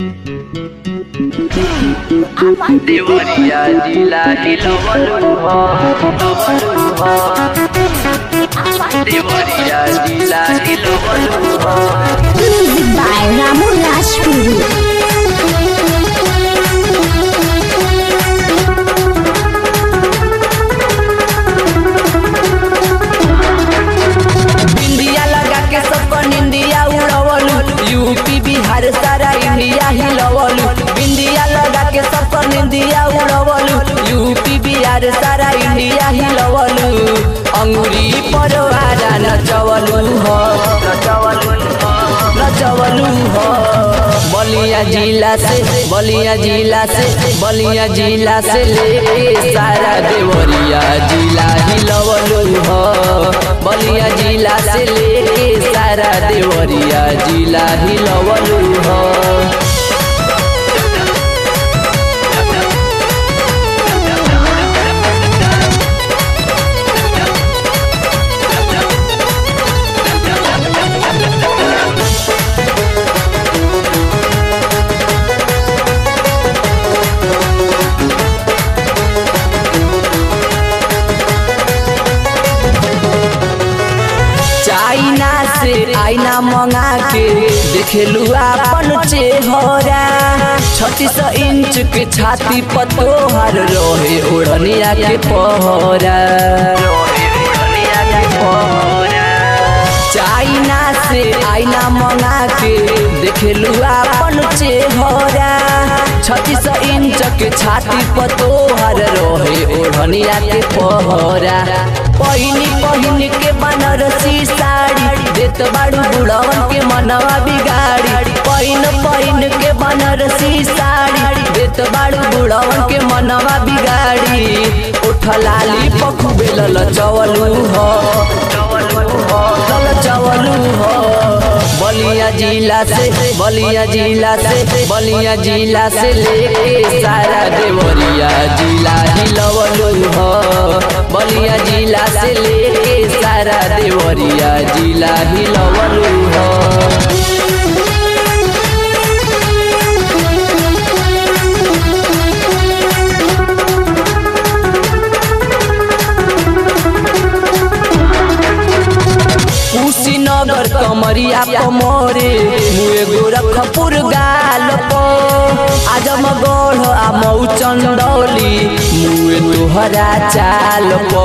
देवरिया जिला हिलवलु ह हिलवलु ह देवरिया जिला हिलवलु ह Music by Ramu Rajpuri. India लगा के सबको इंडिया उड़वलु यूपी बिहार सारा इंडिया हिलवलु इंडिया लगा के सबको इंडिया उड़वलु यूपी बिहार सारा इंडिया हिलवलु अंगुरी परवारा नचवलु हो नचवलु हो नचवलु हो बलिया जिला से बलिया जिला से बलिया जिला से लेके सारा देवरिया जिला हिलवलु हो बलिया जिला से लेके सारा देवरिया जिला हिलवलु हो चाइना से आईना मंगा के देखेलू अपन चेहरा छत्तीस इंच के छाती पर तोहर रहे ओढ़निया के पहरा चाइना से आईना मंगा के देखेलू अपन चेहरा छत्तीस इंच के छाती पर तोहर रहे ओढ़निया के पहरा पहिनी पहिनी के बनारसी साड़ी देत बाड़ू बुढ़वन के मनवा बिगाड़ी पहिन पहिन के बनारसी साड़ी देत बाड़ू बुढ़वन के मनवा बिगाड़ी उठ लाली पखुबे लल चवलू हो लल चवलू हो बलिया जिला से बलिया जिला से बलिया जिला से लेके सारा देवरिया जिला हिलवलू हो बलिया जिला से लेके सारा देवरिया जिला हिलवलू हो कुशीनगर कमरिया कमरे मुए गोरखपुर गाल पो आजमगढ़ आ मऊ चंदौली मुए तोहरा चाल पो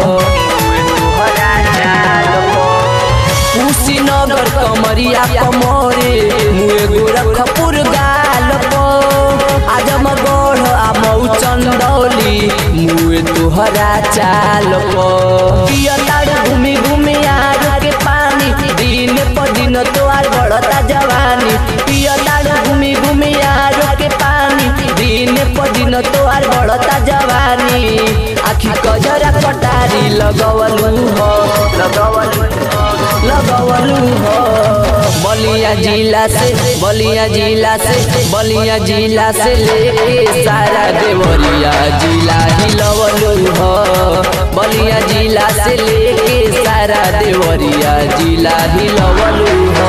कुशीनगर कमरिया कमरे मुए गोरखपुर गाल पो आजमगढ़ आ मऊ चंदौली मुए तोहरा चाल पो पियताड़ घूमी घूमी आर के पानी दिन पर दिन तोहार बढ़ता जवानी पियताड़ घूमी घूमी आर के पानी दिन पर दिन तोहार बढ़ता जवानी आखी कजरा कटारी लगवलू हो लगवलू हो लगवलू हो बलिया जिला से बलिया जिला से बलिया जिला से लेके सारा देवरिया जिला हिलवलू हो बलिया जिला से लेके सारा देवरिया जिला हिलवलू हो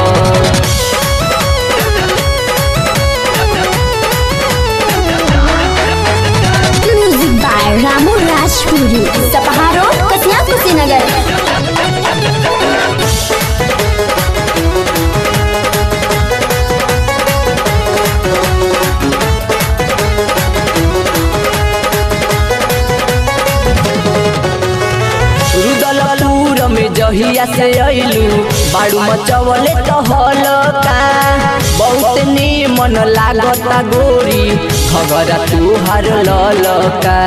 Music by Ramu Rajpuri. Sapahar Road, Kasnya Kusinagar. Rudalpur में जहिया से अइलू बाड़ू मचवले तो हलका बहुत निमन लागता गोरी खगरा तुहार ललका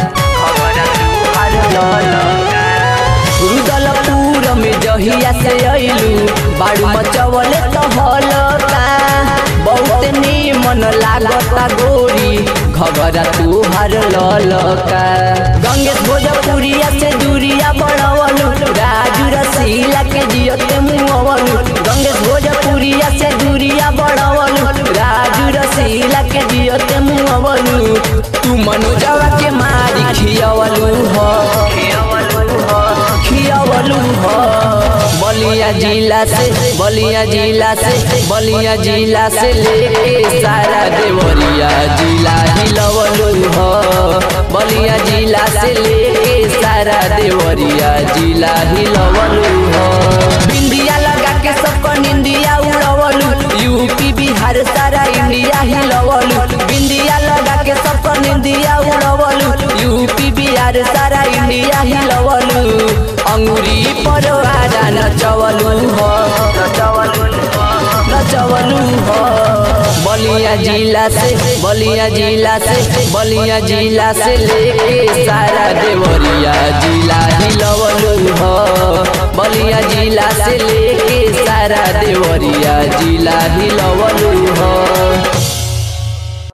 रुदलपुर में जहिया से अइलू बाड़ू मचवले तो हलका बहुत निमन लागता गोरी घगरा तुहार ललका गंगेश भोजपुरिया से दूरिया बढ़वलू राजू रसीला के जियते मुँहवलू गंगेश भोजपुरिया से दूरिया बढ़वलू राजू रसीला के जियते मुँहवलू तू मनोजवा के मारी खियवलू हो खियवलू हो खियवलू हो बलिया बलिया जिला से बलिया जिला से बलिया जिला से लेके सारा देवरिया जिला हिलवलू हो बलिया जिला से लेके सारा देवरिया जिला हिलवलू हो बिंदिया लगा के सबको निंदिया उड़वलू यूपी बिहार सारा इंडिया हिलवलू बिंदिया लगा के सबको निंदिया उड़वलू यूपी बिहार सारा इंडिया हिलवलू अंगुरी पर आजा नचवलू हो नचवलू नचवलू हो बलिया जिला से बलिया जिला से बलिया जिला से लेके सारा देवरिया जिला हिलवलू हो बलिया जिला से लेके सारा देवरिया जिला हिलवलू हो